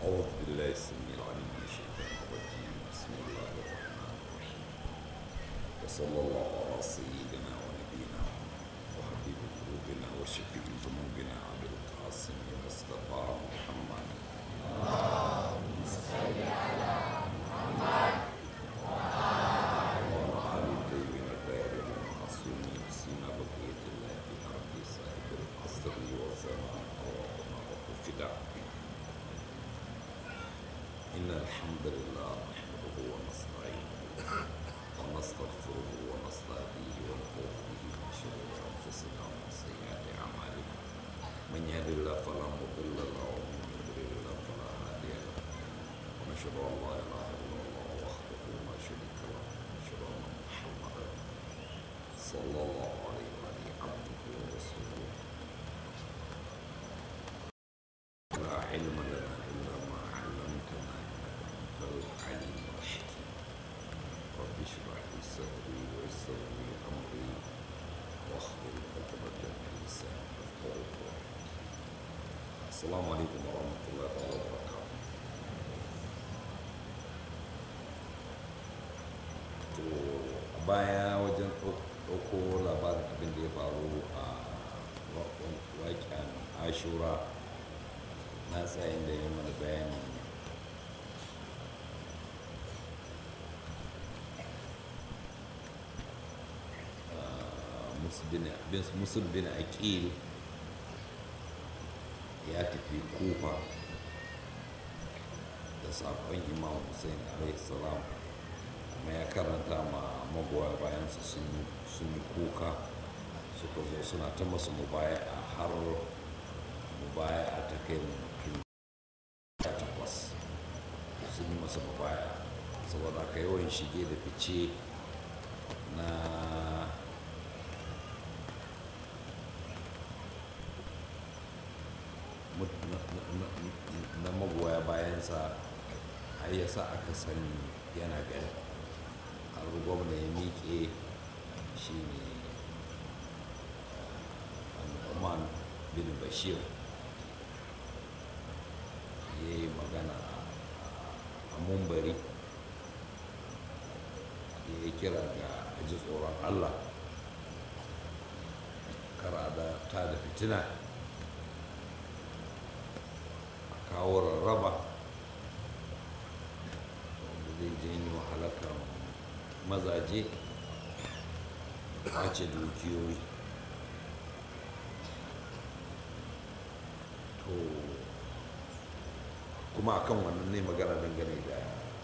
أعوذ بالله السميع العليم من الشيطان الرجيم بسم الله الرحمن الرحيم وصلى الله على سيدنا ونبينا وحبيب قلوبنا وشفيع ذنوبنا أبي القاسم مصطفى محمد وعلى آل الطيبين الطاهرين المعصومين سيما بقية الله في أرض صاحب العصر والزمان اللهم وفدا إن الحمد لله نحمده ونستعينه ونستغفره ونستهديه ونعوذ به من شرور أنفسنا ومن سيئات أعمالنا من يهد الله فلا مضل له ومن يضلل الله فلا هادي له ونشهد أن لا إله إلا الله وحده لا شريك له ونشهد أن محمدا صلى الله عليه وآله عبده ورسوله لا علم لنا إلا ما علمتنا إنك أنت العليم الحكيم رب اشرح لي صدري ويسر لي أمري واحلل عقدة من لساني يفقهوا قولي السلام عليكم ورحمة الله تعالى وبركاته to a baya wajen ɗauko labarin abin da ya faru a waƙen ashura na tsayin da ya mana bayanin musul bin aqil ya tafi kufa da saƙon imam hussein alaihi salam kuma ya karanta ma magoya bayansa sun yi kuka suka zo suna ta masu mubaya a har mubaya a ta kai mutum takwas sun yi masa mubaya saboda aka yawan shige da fice na na magoya bayansa har ya sa aka sani yana gari har gwamna ya miƙe shi ne Oman bin Bashir ya yi magana a mumbari ya yi kira ga aji tsoron Allah kara da ta da fitina a kawo rarraba wanda zai janyo halakar mazaje ɓace dukiyoyi to kuma akan wannan ne magana dangane da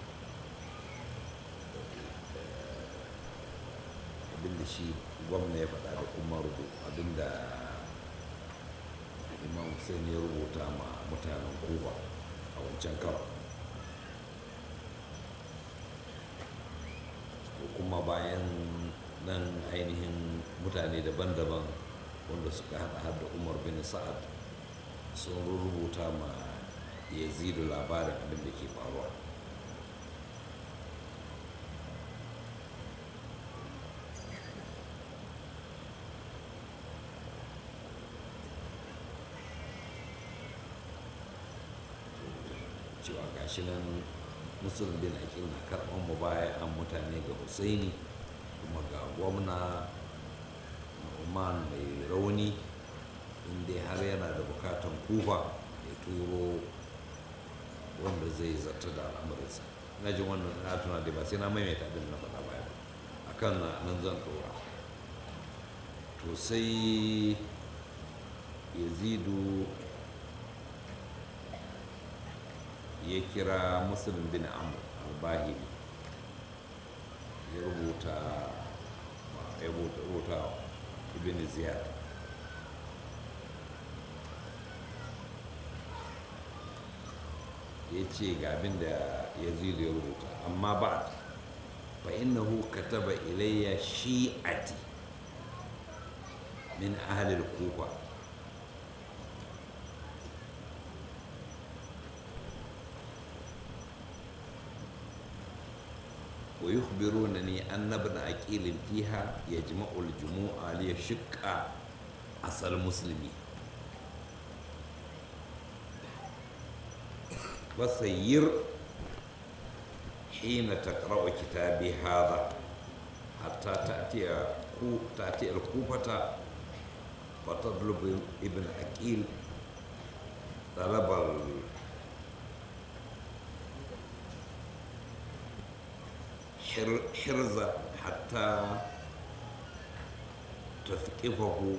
abinda shi gwamna ya faɗa da kuma abinda imam hussein ya rubuta ma mutanen kuba a wancan karo kuma bayan nan ainihin mutane daban-daban wanda suka hada hada umar bin sa'ad sun rubuta ma yazidu labarin abin da ke faruwa cewa gashi nan musulun bin akin na karɓar mu baya an mutane ga husaini kuma ga gwamna Oman mai rauni inda har yana da bukatan kufa ya turo wanda zai zarta da al'amuransa na jin wannan na tuna da ba sai na maimaita abin na faɗa baya ba a kan nan zan ɗora to sai yazidu ya kira musulun bin amur albahiri ya rubuta ya rubuta ibn ziyad ya ce ga abin da ya ya rubuta amma ba fa innahu kataba ilayya shi'ati min ahlil kufa ويخبرونني أن ابن أكيل فيها يجمع الجموع ليشق أصل المسلمين فسير حين تقرأ كتابي هذا حتى تأتي كو تأتي الكوفة فتطلب ابن أكيل طلب ال- حر- حرزة حتى تثقفه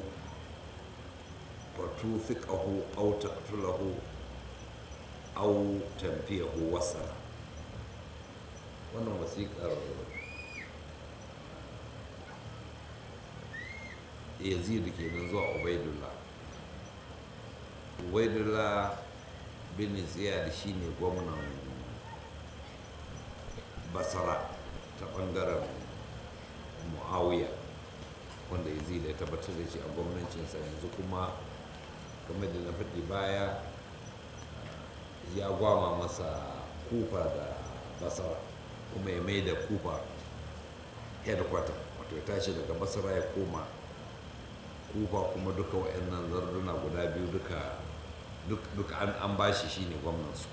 وتوثقه أو تقتله أو تنفيه وصلا wannan wasiƙar yazid kenan zuwa ubaidullah ubaidullah bin ziyad shine gwamnan basara ta ɓangaren muawiya wanda yazid ya tabbatar da shi a gwamnancinsa yanzu kuma kamar da na faɗi baya ya gwama masa kufa da basara kuma ya mai da kufa headquarter wato ya tashi daga basara ya koma kufa kuma duka wa'annan zarduna guda biyu duka duka an, an bashi shine gwamnansu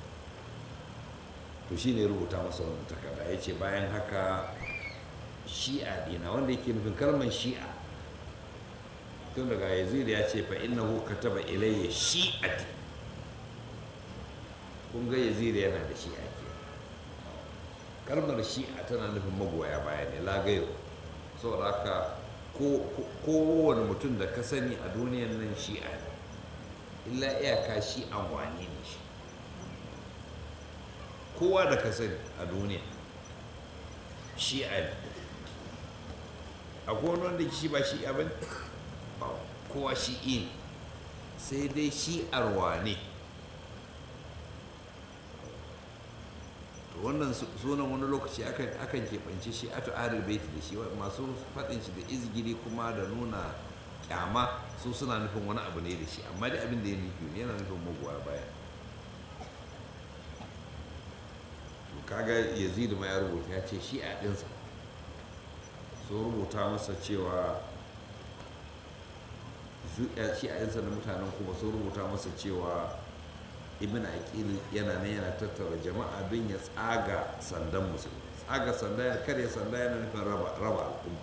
to shine rubuta masa wannan takarda ya ce bayan haka shi'a dina wanda yake nufin kalmar shi'a tun daga yazid ya ce fa innahu kataba ilayya shi'ati kun ga yazid yana da shi'a ke kalmar shi'a tana nufin magoya baya ne lagayo saboda haka kowane mutum da ka sani a duniyan nan shi'a ne illa iyaka shi'an wane ne shi kowa da ka sani a duniya shi'a ne akwai wani wanda shi ba shi'a ba ne kowa shi'i ne sai dai shi'ar wane to wannan sunan wani lokaci akan keɓance shi ato ahlul baiti da shi masu faɗin shi da izgiri kuma da nuna kyama su suna nufin wani abu ne da shi amma dai abin da ya nufi yana nufin magoya baya to kaga yazid ma ya rubuta ya ce shi a ɗinsa so rubuta masa cewa shi a ɗinsa da mutanen kuma sun rubuta masa cewa ibn aqil yana nan yana tattara jama'a don ya tsaga sandan musulmi tsaga sanda ya karya sanda yana nufin raba al'umma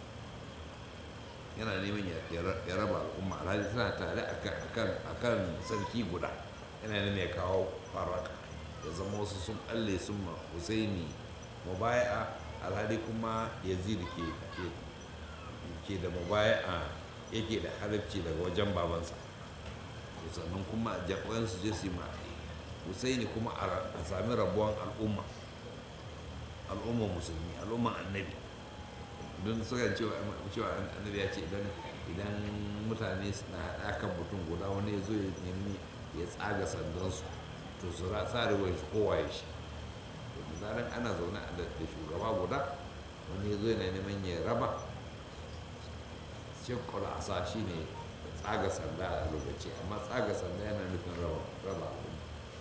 yana neman ya raba al'umma alhali tana tare akan sarki guda yana neman ya kawo faraka ya zama wasu sun balle sun ma husaini mubaya alhali kuma yazid ke ke da mubaya yake da harafci daga wajen babansa sannan kuma jaɓoyan su je su ma husaini kuma a sami rabuwan al'umma al'umman musulmi al'umman annabi don suka cewa annabi ya ce idan mutane na haɗa kan mutum guda wani ya zo ya nemi ya tsaga sandansu to su sa riwar shi kowa ya shi da zaran ana zaune da shugaba guda wani ya zo yana neman ya raba shekula a sa shi ne tsaga sanda a lokaci amma tsaga sanda yana nufin raba al'umma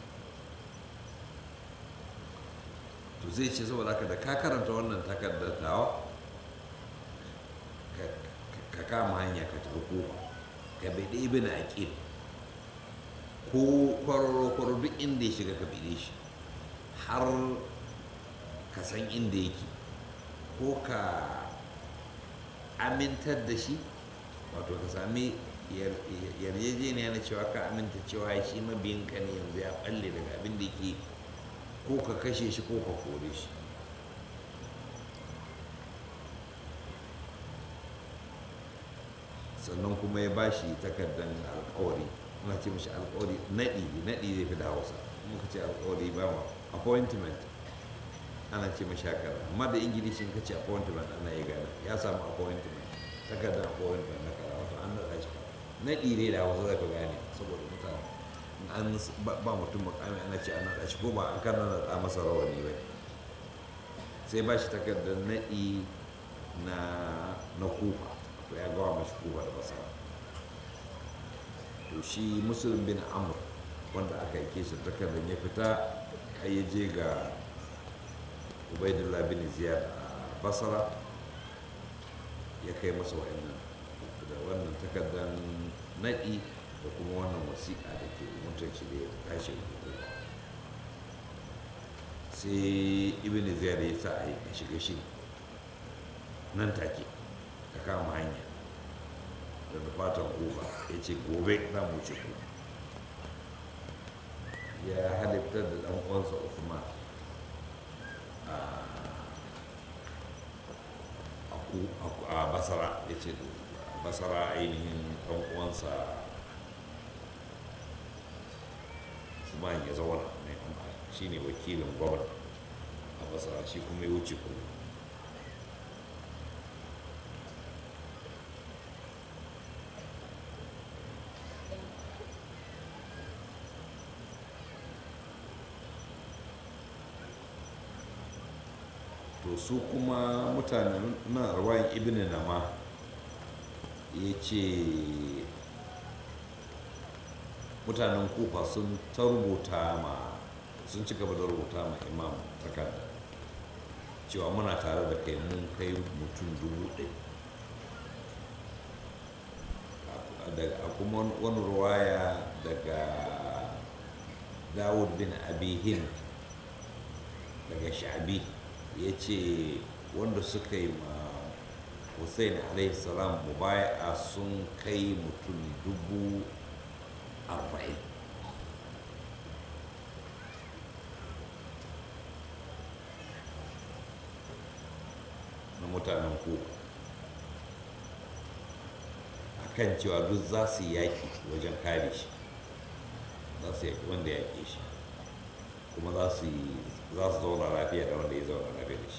to zai ce saboda haka da ka karanta wannan takardar tawa ka kama hanya ka tafi kofa ka bade ibn aqil ko kwararo kwararo duk inda ya shiga ka bide shi har ka san inda yake ko ka amintar da shi wato ka sami yarjejeniya na cewa ka aminta cewa shi mabiyinka ne yanzu ya balle daga abin da yake ko ka kashe shi ko ka kore shi sannan kuma ya bashi takardar alkawari ana ce mashi alkawari naɗi naɗi zai fi da hausa muka ce alkawari ba ma appointment ana ce mashi haka amma da ingilishin ka ce appointment ana yi gana ya samu appointment takardar appointment na kara wato an naɗa shi naɗi ne da hausa zai fi gane saboda mutane an ba mutum makami ana ce an naɗa shi ko ba an kan naɗa masa rawani ba sai ba shi takardar naɗi na na kufa to ya gawa mashi kufa da basara to shi musulun bin amur wanda aka yi shi takardar ya fita har ya je ga ubaidullah bin ziyad a basara ya kai masa wa'annan da wannan takardar naɗi da kuma wannan wasiƙa da ke mutum shi da ya tashi rubutu sai ibn ziyar ya sa a yi a shiga shi nan take ka kama hanya daga fatan kufa ya ce gobe za mu wuce ku ya halittar da ɗan uwansa Usman a basara ya ce basara ainihin ɗan uwansa Usman ya zauna shi ne wakilin gwamna a basara shi kuma ya wuce ku to su kuma mutanen na rawayin ibn nama ya ce mutanen kufa sun ta rubuta ma sun ci gaba da rubuta ma imam takarda cewa muna tare da kai mun kai mutum dubu ɗaya a kuma wani ruwaya daga dawud bin abihin daga sha'abi ya ce wanda suka yi ma hussein salam mubaya sun kai mutum dubu arba'in na mutanen ku a kan cewa duk za su yaƙi wajen kare shi za su yaƙi wanda ya yaƙe shi kuma za su zauna lafiya da wanda ya zauna lafiya da shi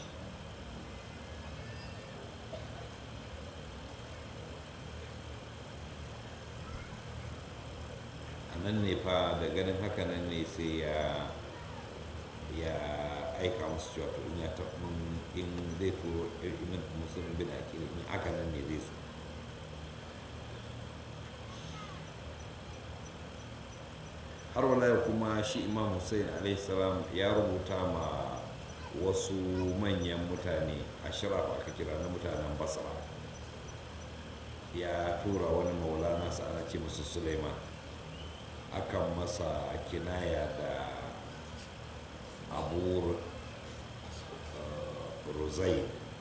a nan ne fa da ganin haka nan ne sai ya ya aika musu cewa to in ya taɓa in zai turo imin musulun bin akili in aka nan ne zai so har wala kuma shi imam hussein salam ya rubuta ma wasu manyan mutane a shirafa aka kira na mutanen basra ya tura wani maula nasa ana ce musu suleiman akan masa kinaya da abu rozai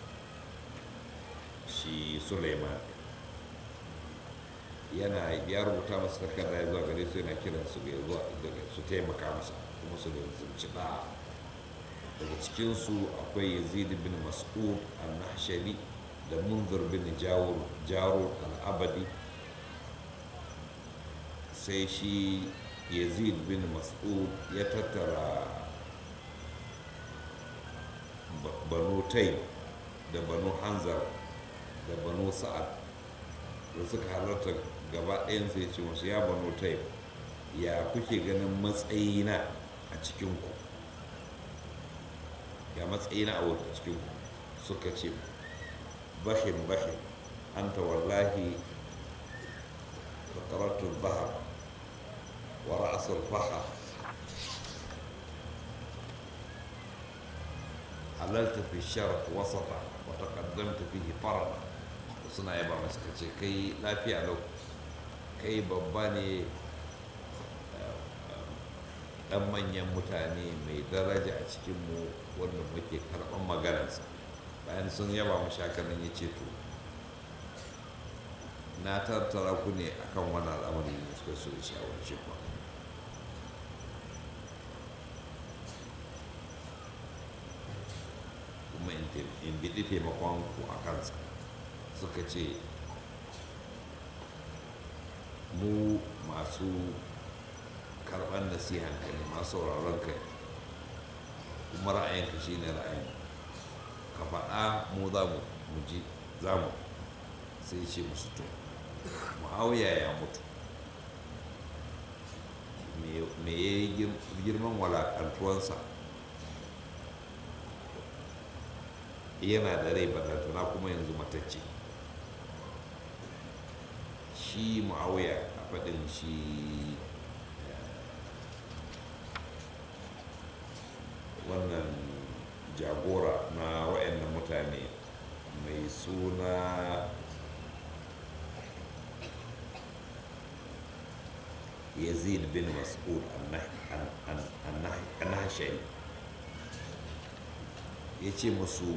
shi suleiman yana ya rubuta masu takarda ya zuwa gare su yana kiran su ga zuwa daga su taimaka masa kuma su da zumci da daga cikinsu akwai yazid bin mas'ud al-nahshari da munzir bin jawur jarur al-abadi sai shi yazid bin mas'ud ya tattara banu tai da banu hanzar da banu sa'ad da suka halarta gaba ɗayan sai ce musu ya banu tai ya kuke ganin matsayina a cikinku ya matsayina a wata cikinku suka ce bashin bashin anta wallahi fataratu zahar wa ra'asul fahar halalta fi sharaf wasata wa taqaddamta fihi farada suna yaba masu kace kai lafiya lau kai babba ne dan manyan mutane mai daraja a cikinmu wanda muke karɓar maganarsa bayan sun yaba mu shakanan ya ce to na tattara ku ne akan wani al'amari ne suka so da shawarci ku kuma in biɗi taimakon ku a kansa suka ce mu masu karɓar nasihan ka ne masu sauraron ka kuma ra'ayinka shi ne ra'ayin ka faɗa mu za mu ji za mu sai ce musu to mu'awiya ya mutu me ya yi girman walakantuwansa yana da rai balantana kuma yanzu matacce shi mu'awiya a faɗin shi wannan jagora na wa'annan mutane mai suna yazid bin mas'ud annahashari ya ce musu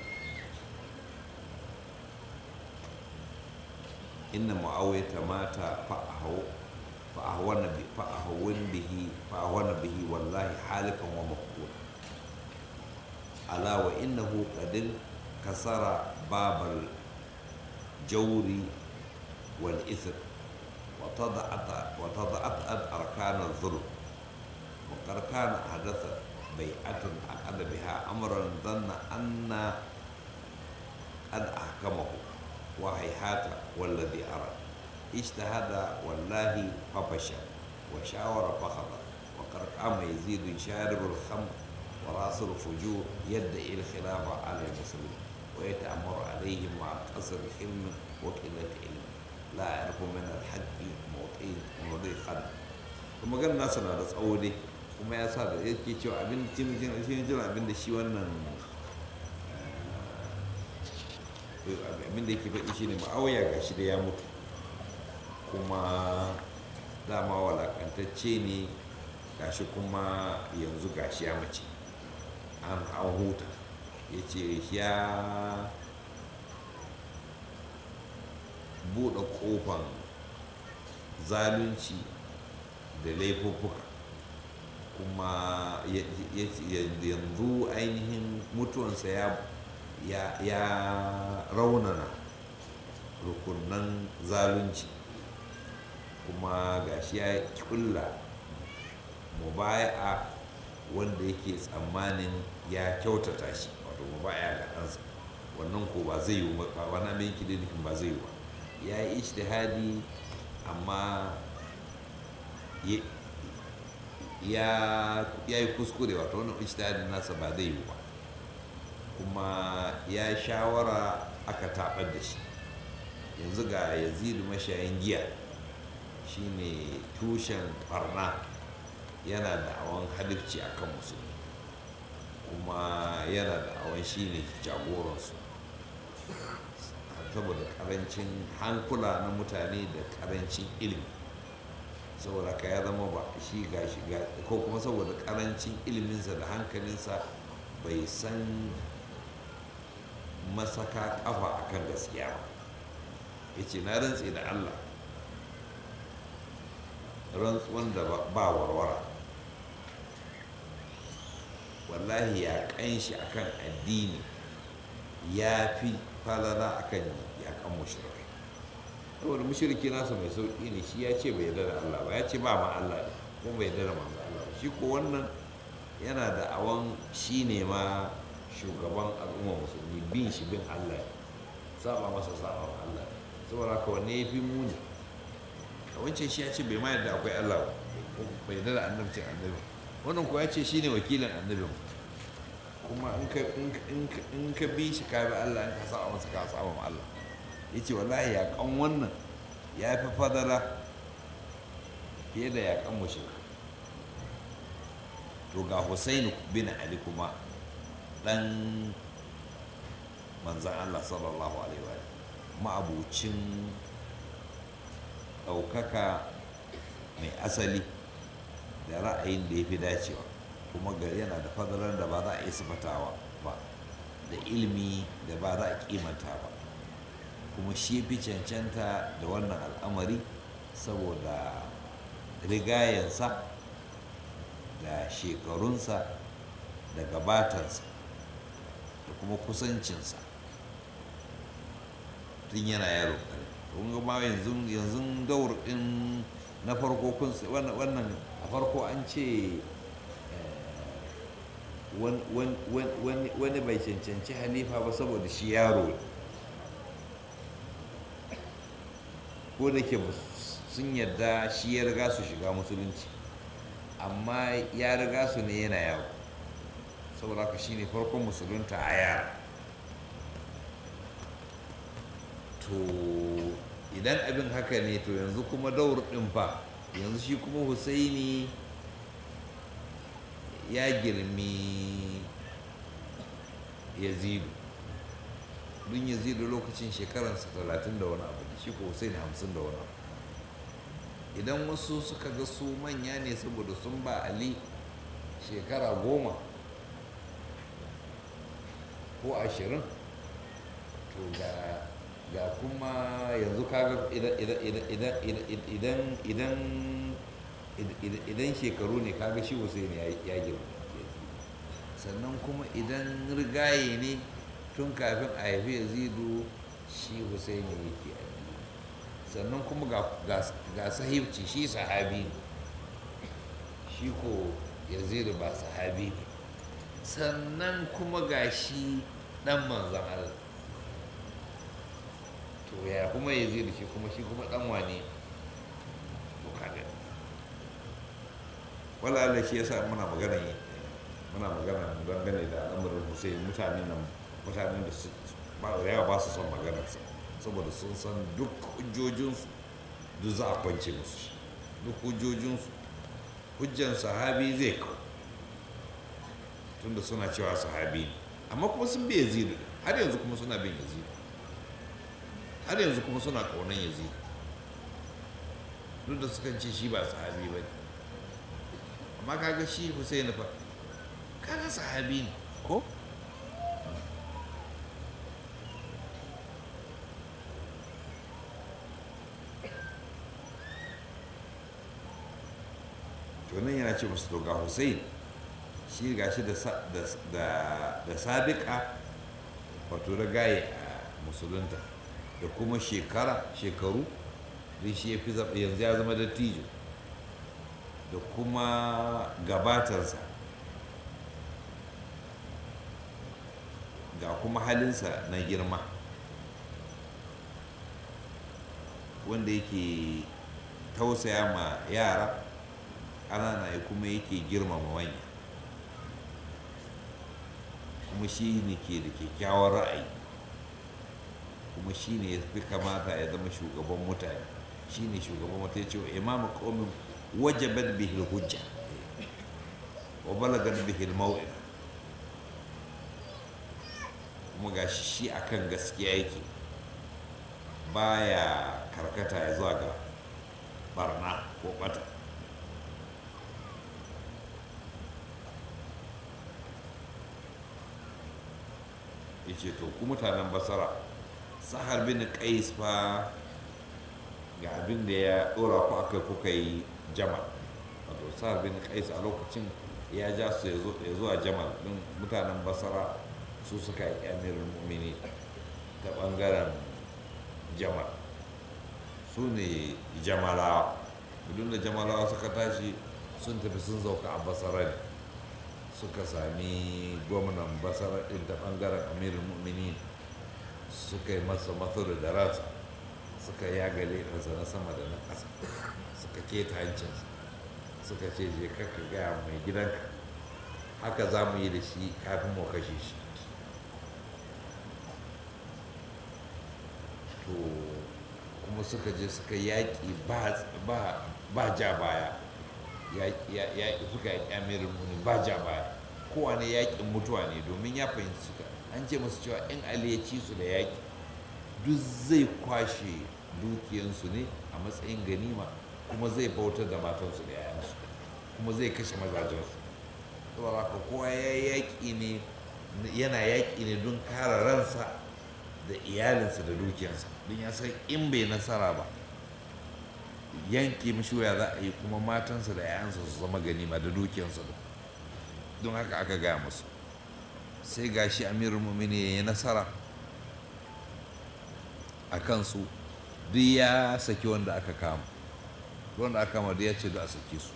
inna mu'awiyata mata fa'ahwana bihi fa'ahwana bihi wallahi halifan wa makura ala wa innahu qadin kasara babal jawri wal ithr wa tada'at wa tada'at arkan adh-dhulm wa qad kana hadatha bai'atun aqada biha amran dhanna anna qad ahkamahu وهيهات والذي أرى اجتهد والله ففشل وشاور فخطأ وقد قام يزيد شارب الخمر وراس الفجور يدعي الخلافة على المسلمين ويتأمر عليهم مع قصر حلم وقلة علم لا يعرف من الحق موطئ موضع قدم kuma gan nasa na da tsawo dai kuma ya sa da yake cewa abin cin abin da shi wannan abin da yake faɗi shine ma'auya ga shi da ya mutu kuma dama walakantacce ne gashi kuma yanzu gashi ya mace an huta ya ce ya buɗe ƙofan zalunci da laifuffuka kuma yanzu ainihin mutuwansa ya ya raunana rukunan zalunci kuma gashi ya kulla mubaya'a wanda yake tsammanin ya kyautata shi wato mubaya ga ɗansa wannan ko ba zai yi ba wani abin kilinikin ba zai yi ba ya yi ishtihadi amma ya yi kuskure wato wannan ishtihadin nasa ba zai yi ba kuma ya shawara aka taɓar da shi yanzu ga yazidu mashayin giya shine tushen ɓarna yana da awon halifci a kan musulmi kuma yana da awon shine jagoransu saboda karancin hankula na mutane da karancin ilimi saboda ka ya zama ba shi ga shiga ko kuma saboda karancin iliminsa da hankalinsa bai san masaka kafa akan gaskiya ba ya ce na rantse da allah rantsuwan da ba warwara wallahi ya kanshi akan addini ya fi falala akan ya kan mushrikai saboda mushriki nasa mai sauƙi ne shi ya ce bai yarda da allah ba ya ce ba ma allah ne kuma bai yarda da manzo allah ba shi ko wannan yana da awon shi ne ma shugaban al'umma musulmi bin shi bin allah saba masa saba allah saboda haka wanne ya fi muni a wancan shi ya ce bai ma yadda akwai allah ba bai yadda da annabcin annabi wannan kuwa ya ce shi ne wakilin annabi kuma in ka bi shi ka bi allah in ka saba masa ka saba ma allah ya ce wallahi yaƙan wannan ya fi fadala fiye da yaƙan mushrik to ga Hussein bin Ali kuma dan manzan Allah sallallahu alaihi wa ma'abucin ɗaukaka mai asali da ra'ayin da ya fi dacewa kuma gari yana da fadalar da ba za a yi sifatawa ba da ilimi da ba za a kimanta ba kuma shi fi cancanta da wannan al'amari saboda rigayensa da shekarunsa da gabatansa da kuma kusancinsa tun yana yaro kare kun ga ma yanzu yanzu daur din na farko kun wannan a farko an ce wani bai cancanci halifa ba saboda shi yaro ko da ke sun yarda shi ya riga su shiga musulunci amma ya riga su ne yana yawo saboda haka shine farkon musulunta a yara to idan abin haka ne to yanzu kuma daur ɗin fa yanzu shi kuma husaini ya girmi yazidu don yazidu lokacin shekaransa talatin da wani abu shi ko husaini hamsin da wani abu idan wasu suka ga su manya ne saboda sun ba ali shekara goma ko ashirin to ga ga kuma yanzu kaga idan idan idan idan idan idan idan idan shekaru ne kaga shi Hussein ya ya girma sannan kuma idan rigaye ne tun kafin a haifi Yazidu shi Hussein yake addini sannan kuma ga ga ga sahibci shi sahabi ne shi ko Yazidu ba sahabi ne sannan kuma ga shi dan manzon Allah to ya kuma ya zai da shi kuma shi kuma dan wane to kaga wala Allah shi yasa muna magana yi muna magana dangane da al'amarin Hussein mutanen nan mutanen da su ba da yawa ba su son maganar sa saboda sun san duk hujjojinsu duk za a kwance musu shi duk hujjojinsu hujjan sahabi zai kawo tunda suna cewa sahabi ne amma kuma sun bi yazidu har yanzu kuma suna bin yazidu har yanzu kuma suna kaunan yazidu duk da sukan ce shi ba sahabi ba ne amma kaga shi Hussein fa kaga sahabi ne ko to nan yana ce musu to ga Hussein shi ga shi da sa- da da da sabiqa wato ragaye a musulunta da kuma shekara shekaru don shi ya fi zaɓa yanzu ya zama dattijo da kuma gabatarsa ga kuma halinsa na girma wanda yake tausaya ma yara ƙanana ya kuma yake girmama manya kuma shi ne ke da kyakkyawar ra'ayi kuma shi ne ya fi kamata ya zama shugaban mutane shi ne shugaban mutane cewa imamu qaumin wajabat bihi hujja wa balagat bihi al kuma gashi shi akan gaskiya yake baya karkata ya zuwa ga barna ko bata yace to ku mutanen basara sahar bin qais fa ga abin da ya dora ku aka kuka yi jamal wato sahar bin qais a lokacin ya ja su ya zo- ya zuwa jamal din mutanen basara su suka yi amirin mumini ta bangaren jamal su ne jamalawa idan da jamalawa suka tashi sun tafi sun zauka a basara ne suka sami gwamnan basara ɗin ta ɓangaren amirin mu'mini suka yi masa matsuru da ransa suka yaga leɓensa na sama da na ƙasa suka keta hancinsa suka ce je kaka gaya mai gidanka haka za mu yi da shi kafin mu kashe shi to kuma suka je suka yaƙi ba- ba ba ja baya yaƙi ya- yaƙi suka yaƙi amirin muni ba ja baya kowane yaƙin mutuwa ne domin ya fahimci suka an ce masu cewa in ali ya ci su da yaƙi duk zai kwashe dukiyansu ne a matsayin ganima kuma zai bautar da matansu da yayansu kuma zai kashe mazajensu saboda haka kowa ya yaƙi ne yana yaƙi ne don kare ransa da iyalinsa da dukiyarsa don ya san in bai nasara ba yanke mishi waya za a yi kuma matansa da 'ya'yansa su zama ganima da dukiyarsa da don haka aka gaya musu sai gashi amirul mumini ya yi nasara a kansu duk ya saki wanda aka kama wanda aka kama duk ya ce da a saki su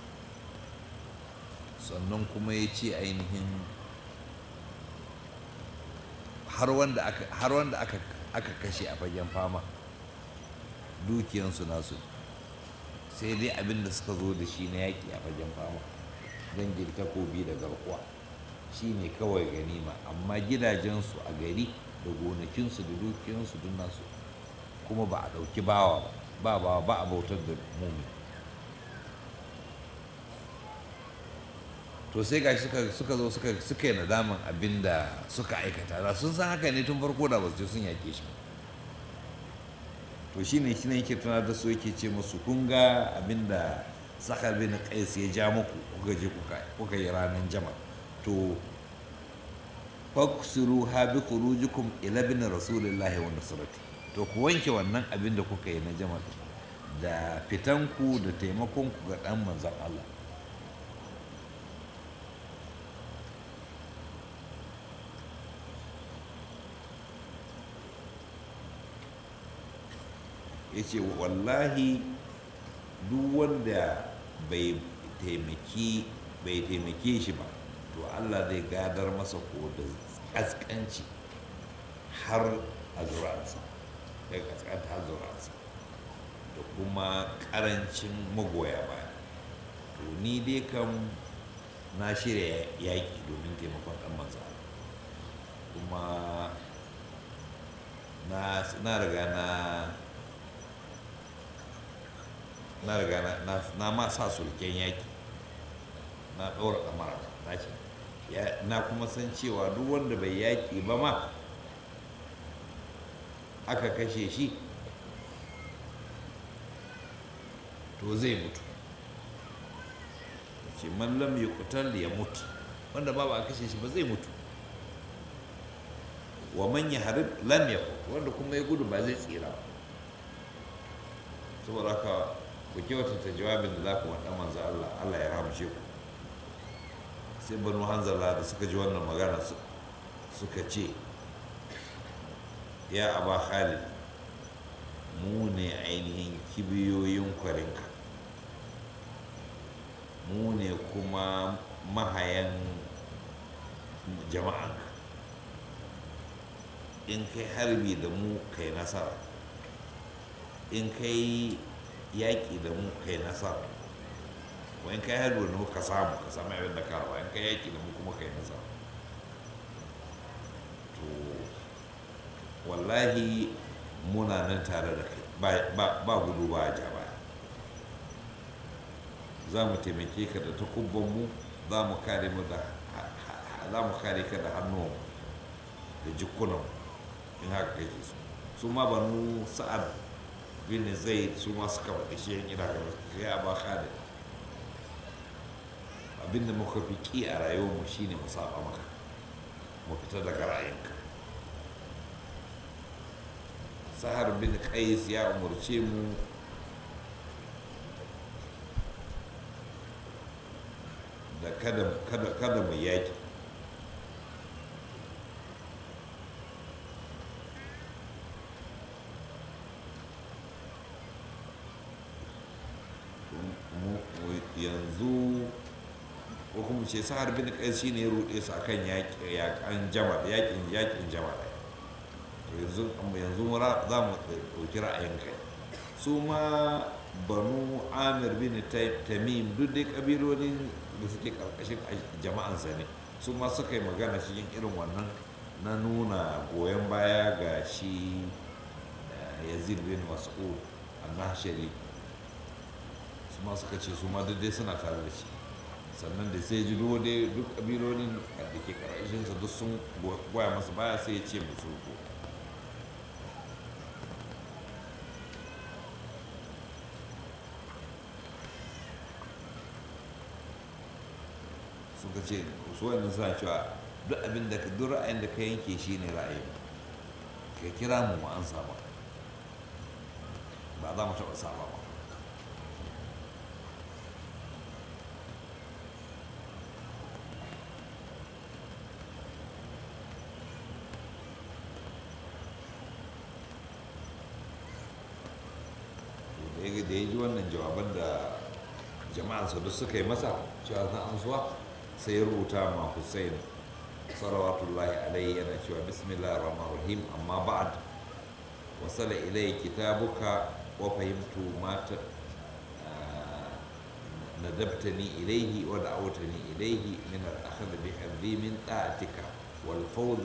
sannan kuma ya ce ainihin har wanda aka har wanda aka aka kashe a fagen fama dukiyansu nasu sai dai abin da suka zo da shi na yaƙi a fagen fama dangin takobi da garkuwa shi ne kawai ganima amma gidajensu a gari da gonakinsu da dukiyansu duk nasu kuma ba a ɗauki bawa ba ba bawa ba a bautar da mumi to sai gashi suka suka zo suka suka yi nadaman abin da suka aikata da sun san haka ne tun farko da ba su je sun yaƙe shi ba to shine shi ne yake tunar da su yake ce musu kun ga abin da sakar bin qais ya ja muku kuka je kuka kuka yi ranar jama to faksiru ha bi khurujikum ila bin rasulillahi wa nusrati to ku wanke wannan abin da kuka yi na jamal da fitanku da taimakonku ga dan manzon Allah ya ce wallahi duk wanda bai taimaki bai taimake shi ba to Allah zai gadar masa ko da kaskanci har a zura'ansa ya kaskanta har zura'ansa da kuma karancin magoya baya to ni dai kam na shirya yaƙi domin taimakon ɗan manzo kuma na riga na na riga na ma sa sulken yaƙi na ɗaura ɗamara na ce na kuma san cewa duk wanda bai yaƙi ba ma aka kashe shi to zai mutu ce man lam yuqtal ya mutu wanda ba ba a kashe shi ba zai mutu wa man yahrib lam yakut wanda kuma ya gudu ba zai tsira ba saboda haka ku kyautata jawabin da za ku wanda manzo Allah Allah ya rahamshe ku sai banu hanzala da suka ji wannan magana suka ce ya aba khalid mu ne ainihin kibiyoyin kwarinka mu ne kuma mahayan jama'anka in kai harbi da mu kai nasara in kai yaƙi da mu kai nasara wani kai harbi da mu ka samu ka samu abin da karawa in kai yaƙi da mu kuma kai nasara to wallahi muna nan tare da kai ba gudu ba a ja baya za mu taimake ka da takubbanmu za mu kare mu da za mu kare ka da hannuwanmu da jikunanmu in haka kake so su ma banu sa'ad bin zai su ma suka faɗi shi yan ina gaba ya ba khalid abinda muka fi ƙi a rayuwarmu shine mu saba maka mu fita daga ra'ayinka sahar bin qais ya umarce mu da kada kada kada mu yaki yanzu ko kuma ce sahar bin qais shine ya rude su akan yaƙi yaƙan jama'a yaƙin yaƙin jama'a yanzu yanzu za mu ɗauki ra'ayin kai su ma banu amir bin tamim duk dai ƙabilolin da suke ƙarƙashin jama'ansa ne su ma suka yi magana cikin irin wannan na nuna goyon baya ga shi yazid bin mas'ud annashari su ma suka ce su ma duk dai suna tare da shi sannan da sai ji dai duk ƙabilolin da ke ƙarƙashinsa duk sun goya masa baya sai ya ce musu ko suka ce su wannan suna cewa duk abin da duk ra'ayin da ka yanke shi ne ra'ayi ka kira mu mu an saba ba za mu taɓa saba ba da ya ji wannan jawaban da jama'ansa duk suka yi masa cewa na amsuwa sai ya rubuta ma Hussein salawatullahi alaihi yana cewa bismillah rahman rahim amma ba'ad wasala ilai kitabuka wa fahimtu mata ندبتني إليه ودعوتني إليه من الأخذ بحظي من طاعتك والفوز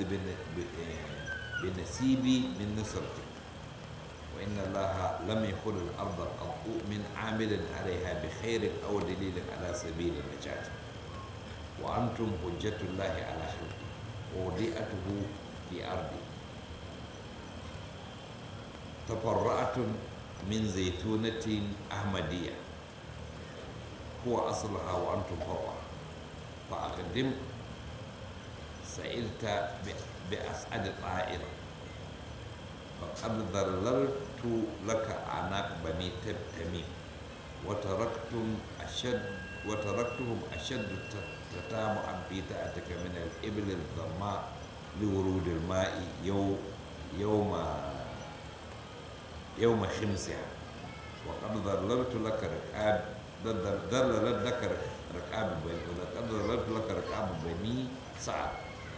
بنسيبي من نصرتك وإن الله لم يخل الأرض قط من عامل عليها بخير أو دليل على سبيل النجاة وأنتم حجة الله على خلقه ووديئته في أرضه تفرعتم من زيتونة أحمدية هو أصلها وأنتم فرع فأقدم sa'ilta bi as'ad ta'ir faqad dhallaltu laka anak bani tamim wa taraktum ashad wa taraktuhum ashad tatamu'an fi ta'atika min al-ibl al-dhamma لورود الماء يوم يوم يوم خمسها وقد ظللت لك ركاب ظللت لك ركاب بني ولقد ظللت لك ركاب بني سعد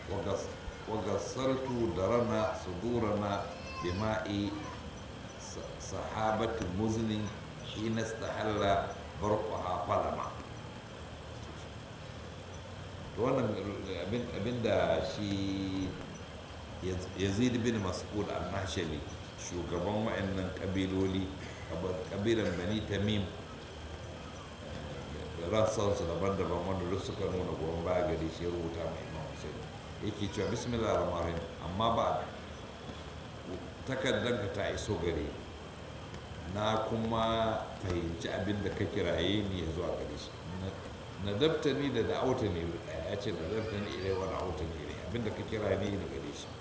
وغسلت درنا صدورنا بماء صحابة مزن حين استحل برقها فلما wannan abin da shi yazid bin mas'ud al-nashali shugaban wa'annan kabiloli kabilan bani tamim rassansu daban-daban wanda duk suka nuna goyon baya gari shi ya rubuta mai imam hussein yake cewa bismillah rahman amma ba takardar ka ta iso gare na kuma fahimci abin da ka kiraye ni ya zuwa gare shi na dabta ni da da'auta ne ya ce da dabta ni ilai wa da'auta ne ilai abin da ka kira ni da gare shi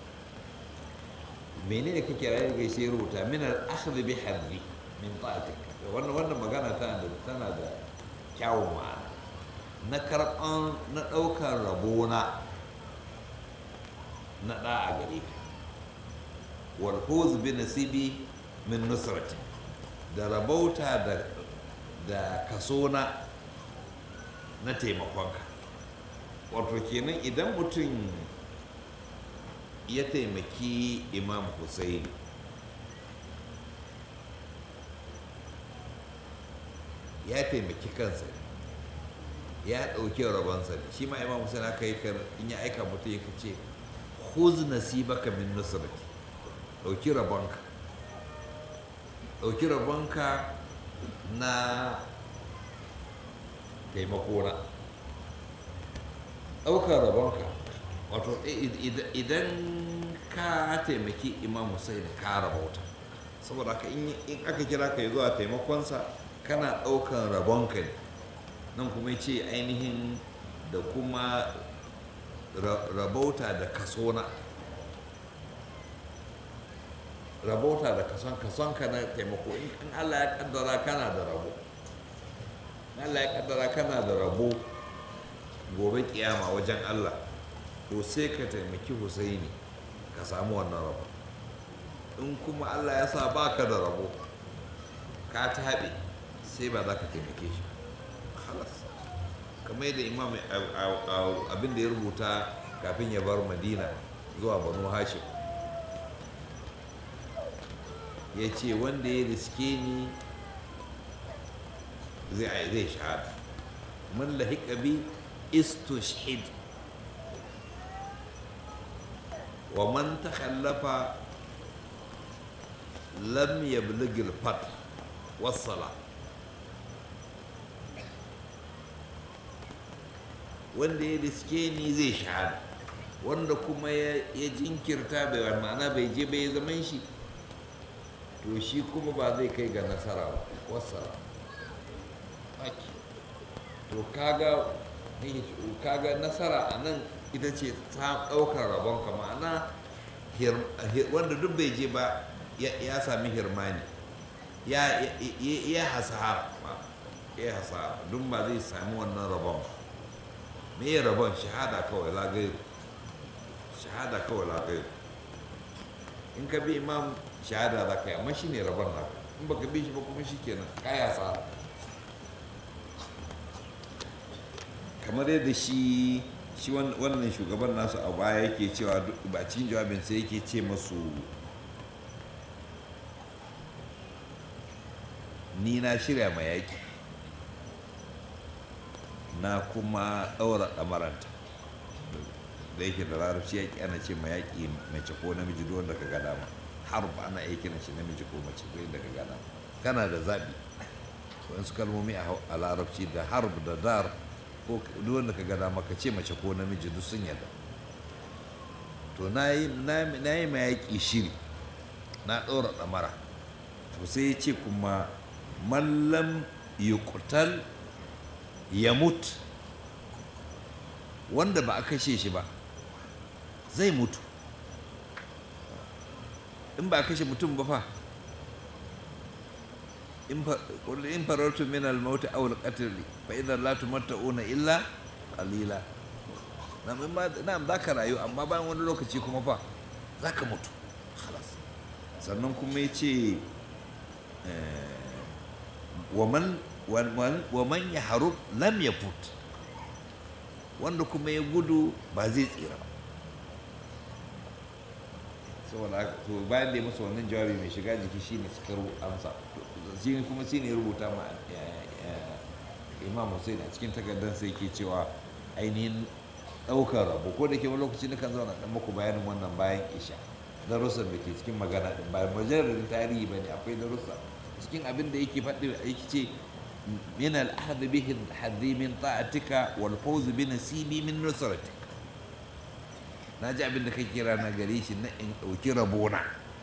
menene ka kira ni gaishe ya rubuta min al-akhdh bi hadhi min ta'atik wannan wannan magana tana da tana da kyawun ma'ana na karɓan na ɗaukar rabona na ɗa a gare ka wal fuz bi nasibi min nusrati da rabauta da da kaso na na taimakonka wato kenan idan mutum ya taimaki imam Hussein ya taimaki kansa ya ɗauki rabonsa ne shi ma imam Hussein aka yi kar in ya aika mutum ya ce khuz nasibaka min nusrati ɗauki rabonka ɗauki rabonka na taimako na ɗaukar rabonka wato idan ka taimaki imam Hussein ka rabauta saboda haka in aka kira ka zuwa taimakonsa kana ɗaukar rabonka ne nan kuma ce ainihin da kuma rabauta da kasona rabauta da kason kasonka na taimako in allah ya kaddara kana da rabo Allah ya kaddara kana da rabo gobe kiyama wajen Allah to sai ka taimaki Husaini ka samu wannan rabo in kuma Allah ya sa baka da rabo ka taɓe sai ba za ka taimake shi halas kamar yadda imam abin da ya rubuta kafin ya bar madina zuwa banu hashim ya ce wanda ya riske ni zai zai shahada man lahiqa bi istushhid wa man takhallafa lam yablugh al-fath was-salah wanda ya riske ni zai shahada wanda kuma ya jinkirta bai ma'ana bai je bai zaman shi to shi kuma ba zai kai ga nasara ba wasala ake to kaga kaga nasara a nan ita ce ta ɗaukar rabon ka ma'ana wanda duk bai je ba ya sami hirmani ya hasara ya hasara duk ba zai sami wannan rabon ba me ya rabon shahada kawai lagayu shahada kawai lagayu in ka bi imam shahada za ka yi amma shi ne rabon naka in baka bi shi ba kuma shi kenan kaya sa kamar yadda shi shi wannan shugaban nasu a baya yake cewa ba cikin jawabin sai yake ce masu ni na shirya ma yaƙi na kuma ɗaura ɗamaranta da yake da larabci yaƙi ana ce ma yaƙi mace ko namiji duk wanda ka ga dama harb ana iya kiran shi namiji ko mace ko yadda ka ga dama kana da zaɓi wasu kalmomi a larabci da harb da dar ko duk wanda ka ga dama ka ce mace ko namiji duk sun yadda to na yi ma yaƙi shiri na ɗaura ɗamara to sai ya ce kuma mallam yuqtal ya mutu wanda ba a kashe shi ba zai mutu in ba kashe mutum ba fa in fa qul in farartu min al maut aw al qatl fa idza la tumatta'una illa qalila nam in ma na'am zaka rayu amma bayan wani lokaci kuma fa zaka mutu khalas sannan kuma yace wa man wa man yahrub lam yafut wanda kuma ya gudu ba zai tsira ba saboda haka to bayan da ya masa wannan jawabi mai shiga jiki shine suka ru amsa shi kuma shi ne rubuta ma imam hussein a cikin takardar sai ke cewa ainihin ɗaukar rabo ko da ke wani lokaci na kan zauna ɗan muku bayanin wannan bayan isha darussan da ke cikin magana ɗin bayan majalar tarihi ba ne akwai darussa cikin abin da yake faɗi yake ce min al-ahd bihi hadhi min ta'atika wal fawz bi nasibi min nusratik na ji abin da kai kira na gare shi na in ɗauki rabona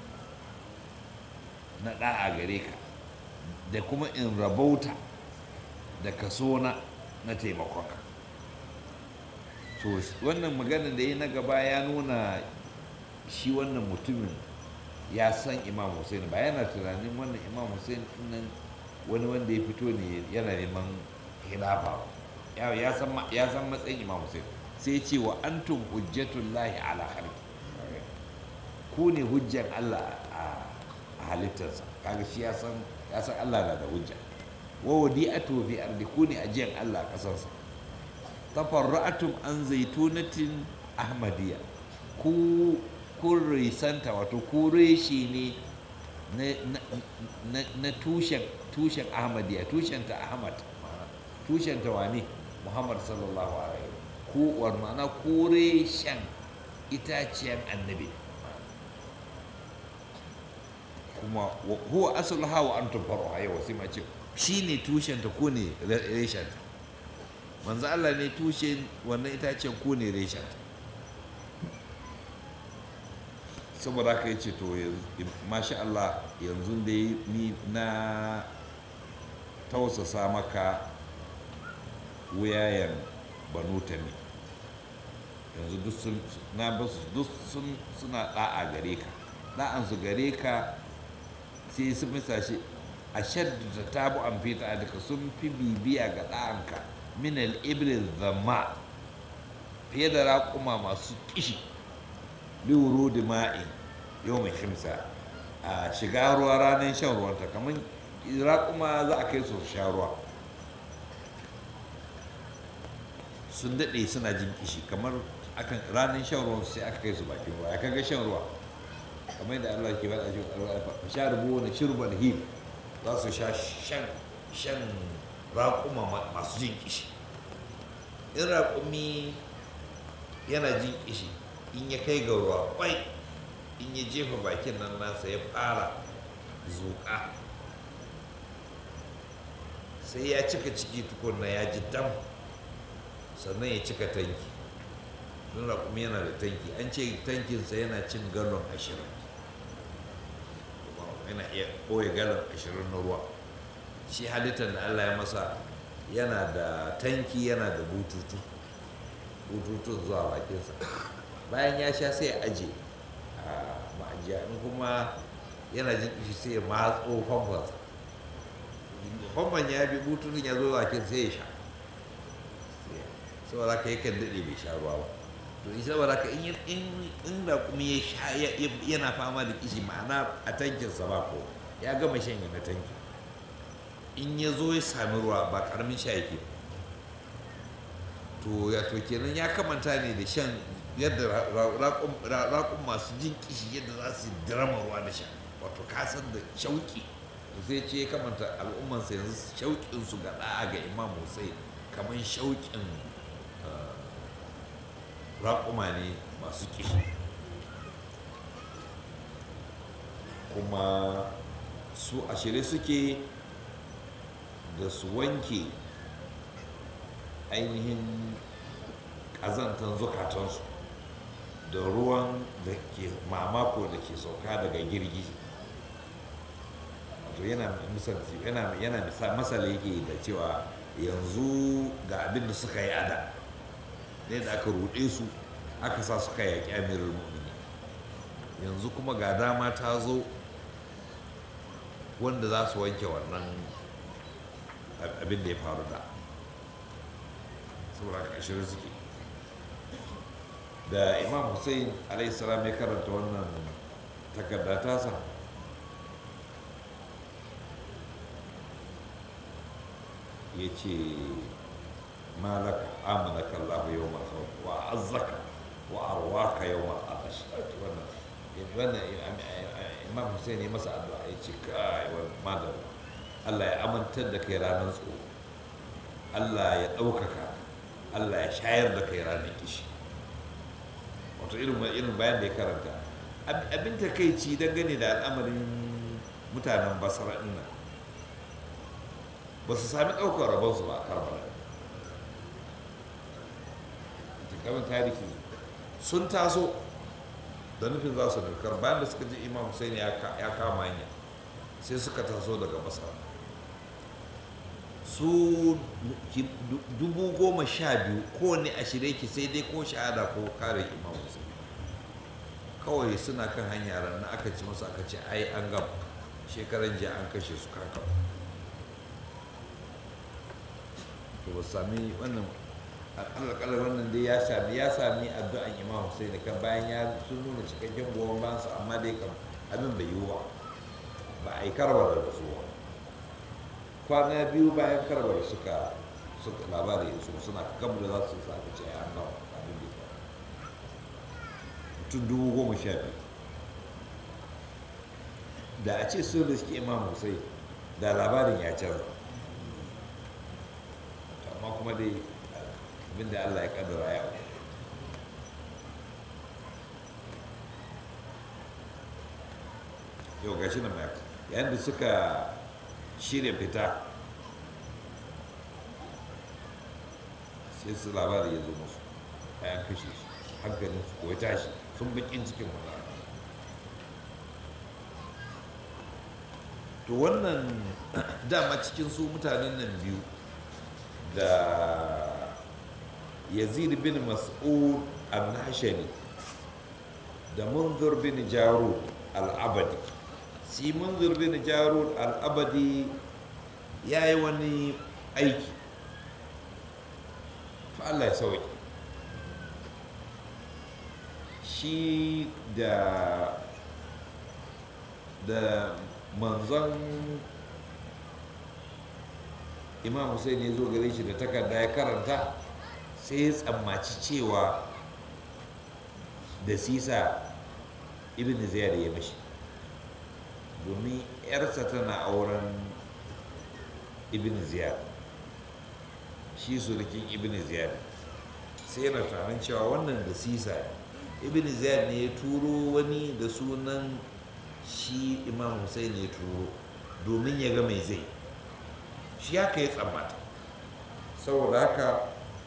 na ɗa'a gare ka da kuma in rabauta da kaso na na taimakonka to wannan magana da yi na gaba ya nuna shi wannan mutumin ya san imam hussein ba yana tunanin wannan imam hussein nan wani wanda ya fito ne yana neman hilafa ya san matsayin imam hussein sai ce wa antum hujjatullahi ala khalqi ku ne hujjan Allah a halittarsa kaga shi ya san ya san Allah na da hujja wa wadi'atu fi ardi ku ne ajiyan Allah a kasarsa tafarra'atum an zaitunatin ahmadiyya ku kun risanta wato ku reshe ne na tushen tushen ahmadiyya tushen ta ahmad tushen ta wane muhammad sallallahu alaihi kowar ma'ana kore shan itaciyar annabi kuma huwa asul hawa an tufaru a yau sai mace shi ne tushenta ko ne reshenta manzo Allah ne tushen wannan itaciyar ko ne reshenta saboda haka ya ce to masha Allah yanzu dai ni na tausasa maka wuyayen banu ne yanzu duk sun na basu duk sun suna da'a gare ka da'an su gare ka sai sun misa shi a shaddu ta tabu an fita a duka sun fi bibiya ga da'anka min al-ibril zama fiye da raƙuma masu kishi liwuro da ma'in yau mai shimsa a shiga ruwa ranar shan ruwanta kamar raƙuma za a kai su sha ruwa sun daɗe suna jin kishi kamar akan ranar shan ruwan sai aka kai su bakin ruwa ya kaga shan ruwa kamar da Allah ke faɗa cikin alwa sha rubu wani shirban him za su sha shan shan raƙuma masu jin kishi in raƙumi yana jin kishi in ya kai ga ruwa kwai in ya jefa bakin nan nasa ya fara zuƙa sai ya cika ciki tukunna ya ji dam sannan ya cika tanki don raƙumi yana da tanki an ce tankinsa yana cin galon ashirin yana iya ɓoye galon ashirin na ruwa shi halittar da allah ya masa yana da tanki yana da bututu bututun zuwa bakinsa bayan ya sha sai ya aje a ma'ajiya in kuma yana jin shi sai ya matso famfansa famfan ya bi bututun ya zo bakin sai ya sha saboda ka yakan daɗe bai sha ruwa ba to in saboda ka in da kuma ya sha yana fama da kishi ma'ana a tankinsa ba ko ya gama shan na tanki in ya zo ya sami ruwa ba karamin sha yake to ya to kenan ya kamanta ne da shan yadda raƙun masu jin kishi yadda za su dirama ruwa da sha wato kasan da shauƙi to sai ce ya kamanta al'ummansa yanzu shauƙinsu ga ɗa'a ga imam hussein kamar shauƙin raƙuma ne masu kishi kuma su a shirye suke da su wanke ainihin ƙazantar zukatansu da ruwan da ke mamako da ke sauka daga girgiji wato yana misalci yana yana masala yake da cewa yanzu ga abin da suka yi ada ne da aka ruɗe su aka sa suka yaƙi amirul mu'mini yanzu kuma ga dama ta zo wanda za su wanke wannan abin da ya faru da saboda ƙashirin suke da imam hussein alaihissalam ya karanta wannan takarda tasa ya ce malaka amanaka Allah yau masu wa azzaka wa arwaka yau ma'adash wannan imam hussein ya masa addu'a ya ce kai madar Allah ya amintar da kai ranar tsoro Allah ya ɗaukaka Allah ya shayar da kai ranar kishi wato irin irin bayan da ya karanta abin takaici dangane da al'amarin mutanen basra ɗin nan ba su sami ɗaukar rabonsu ba a karbala gaban tarihi sun taso da nufin za su nufkar bayan da suka ji imam hussein ya kama hanya sai suka taso daga basra su dubu goma sha biyu kowane a shirye ki sai dai ko shahada ko kare imam hussein kawai suna kan hanya ranar aka ci masu aka ce ai an gaba shekaran jiya an kashe su kaka to ba sami wannan alƙalar wannan dai ya sami ya sami addu'an imam hussein kan bayan ya sun nuna cikakken goyon bayansu amma dai kam abin bai yiwu ba ba a yi karbar da su ba kwana biyu bayan karbar suka suka labari su suna kamu da za su sa ce an gawa abin da ya mutum dubu goma sha biyu da a ce sun riski imam hussein da labarin ya canza amma kuma dai abinda allah ya kaddara ya yau gashi na mai yayin da suka shirya fita sai su labari ya zo musu bayan kashe shi hankalin su kawai tashi sun bakin cikin wani to wannan dama cikin su mutanen nan biyu da yazid bin mas'ud al-nashani da munzur bin jarud al-abadi si munzur bin jarud al-abadi ya yi wani aiki fa Allah ya sauki shi da da manzon imam hussein ya zo gare shi da takarda ya karanta sai ya tsammaci cewa da sisa ibn ziyar ya mashi domin yarsa tana auren ibn ziyar shi surukin ibn ziyar sai yana tunanin cewa wannan da sisa ibn ziyar ne ya turo wani da sunan shi imam hussein ya turo domin ya ga mai zai shi haka ya tsammata saboda haka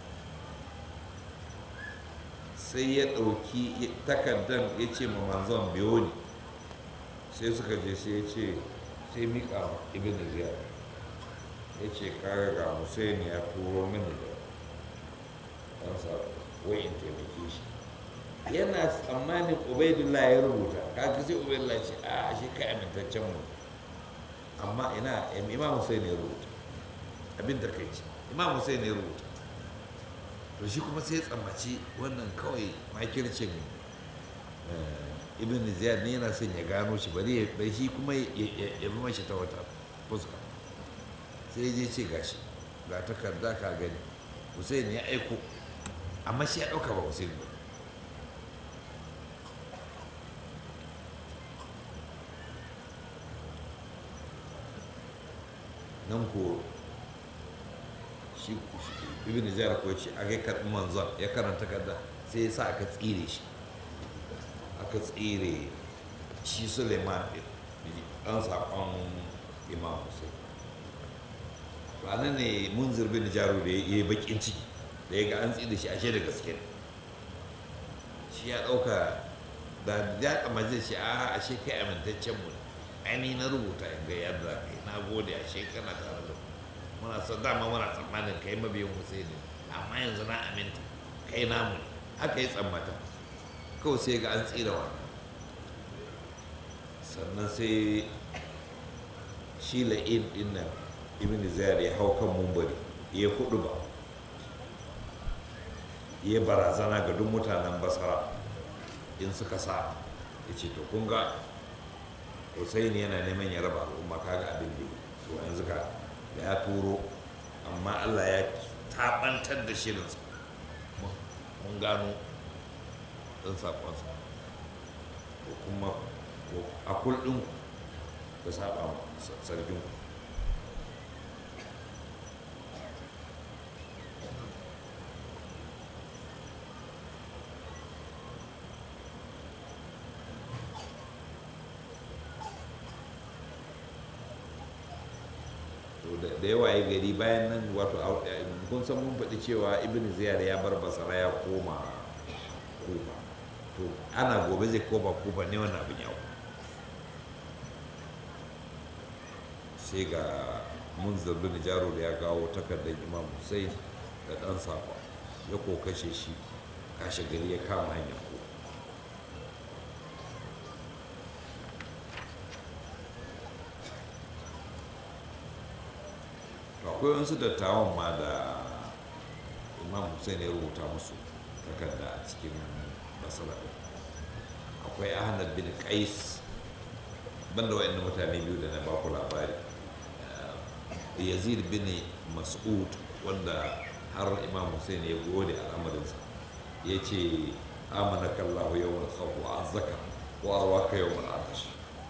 sai ya ɗauki takardar ya ce ma manzon biyo ne sai suka je sai ya ce sai miƙa ibn ziyar ya ce kaga ga hussein ya turo mini da ɗansa wai in taimake shi yana tsammanin ubaidullah ya rubuta kaga sai ubaidullah ce a shi kai amintaccen mu amma ina imam hussein ya rubuta abin da kai ce imam hussein ya rubuta to shi kuma sai ya tsammaci wannan kawai makircin ibn ziyad ne yana son ya gano shi bari bai shi kuma ya bi mashi ta wata fuska sai je ce gashi ga takarda ka gani hussein ya aiko amma shi ya ɗauka ba hussein ba nan ko shi ibn ziyar ko ce a kai karɓi manzon ya karanta kada sai ya sa aka tsire shi aka tsire shi suleiman ɗan saƙon imam hussein ranar ne munzir bin jaru da ya yi bakin ciki da ya ga an tsire shi ashe da gaske ne shi ya ɗauka da ya kama zai shi a ashe kai amintaccen mu aini na rubuta in ga yadda kai na gode ashe kana tare da muna son dama muna tsammanin kai mabiyin Hussein amma yanzu na aminta kai namu ne aka yi tsammata kawai sai ga an tsira wannan sannan sai shi la'in din nan ibn ziyar ya hau kan mumbari ya kudu ba ya barazana ga duk mutanen basara in suka sa ya ce to kun ga Hussaini yana neman ya raba al'umma kaga abin da yi to yanzu ka da ya turo amma Allah ya tabantar da shirinsa mun gano ɗan saƙonsa ko kuma a kullum da saba sarkin da yawa ya gari bayan nan wato kun san mun faɗi cewa ibn ziyar ya bar basara ya koma kufa to ana gobe zai koma kufa ne wannan abin yawo sai ga munzir bin jaro da ya kawo takardar imam hussein da ɗan safa ya ko kashe shi kashe gari ya kama hanyar ko akwai wasu dattawan ma da imam hussein ya rubuta musu takarda a cikin basara akwai ahmad bin qais banda wa'annan mutane biyu da na baku labari yazid bin mas'ud wanda har imam hussein ya gode al'amarinsa ya ce amana kallahu yawon khawf wa azzaka wa arwaka yawon atash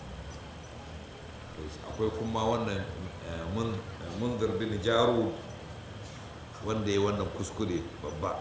akwai kuma wannan munzir bin jaru wanda ya wannan kuskure babba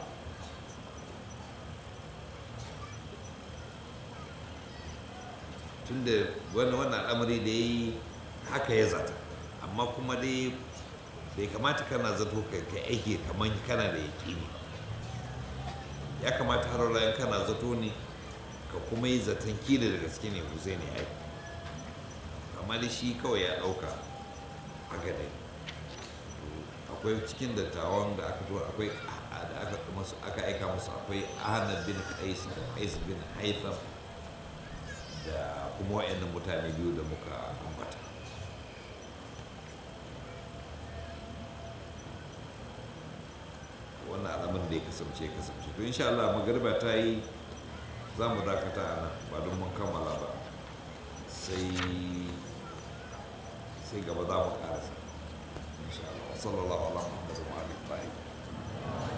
tunda wannan wannan al'amari da ya yi haka ya zata amma kuma dai bai kamata kana zato ka aiki kamar kana da yaƙini ya kamata har rayan kana zato ne ka kuma yi zaton kila da gaske ne Hussein ya yi amma da shi kawai ya ɗauka haka dai akwai cikin dattawan da aka tura akwai da aka masu aka aika musu akwai ahmad bin qais da qais bin haitham da kuma wayannan mutane biyu da muka ambata wannan alamun da ya kasance ya kasance to insha Allah magariba ta yi za mu dakata a nan ba don mun kammala ba sai sai gaba za mu karasa insha Allah sallallahu ala muhammadu wa alihi wa sahbihi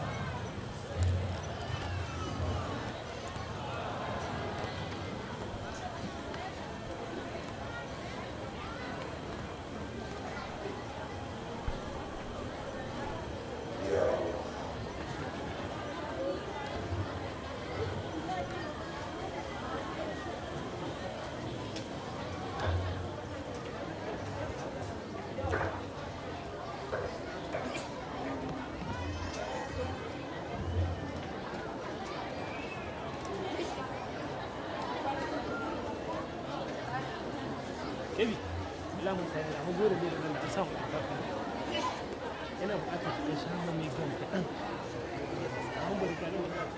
Kebi, Allah mu sai da mu gode ne da Allah sa ku ka Yana buƙatar ka sha mai gan kaɗan. Mun bari ka da wannan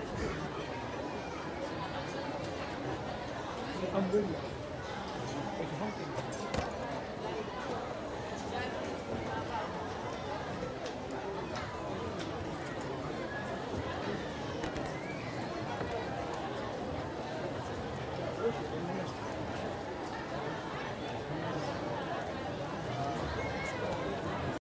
an bari. Ka ki hankali. Thank you.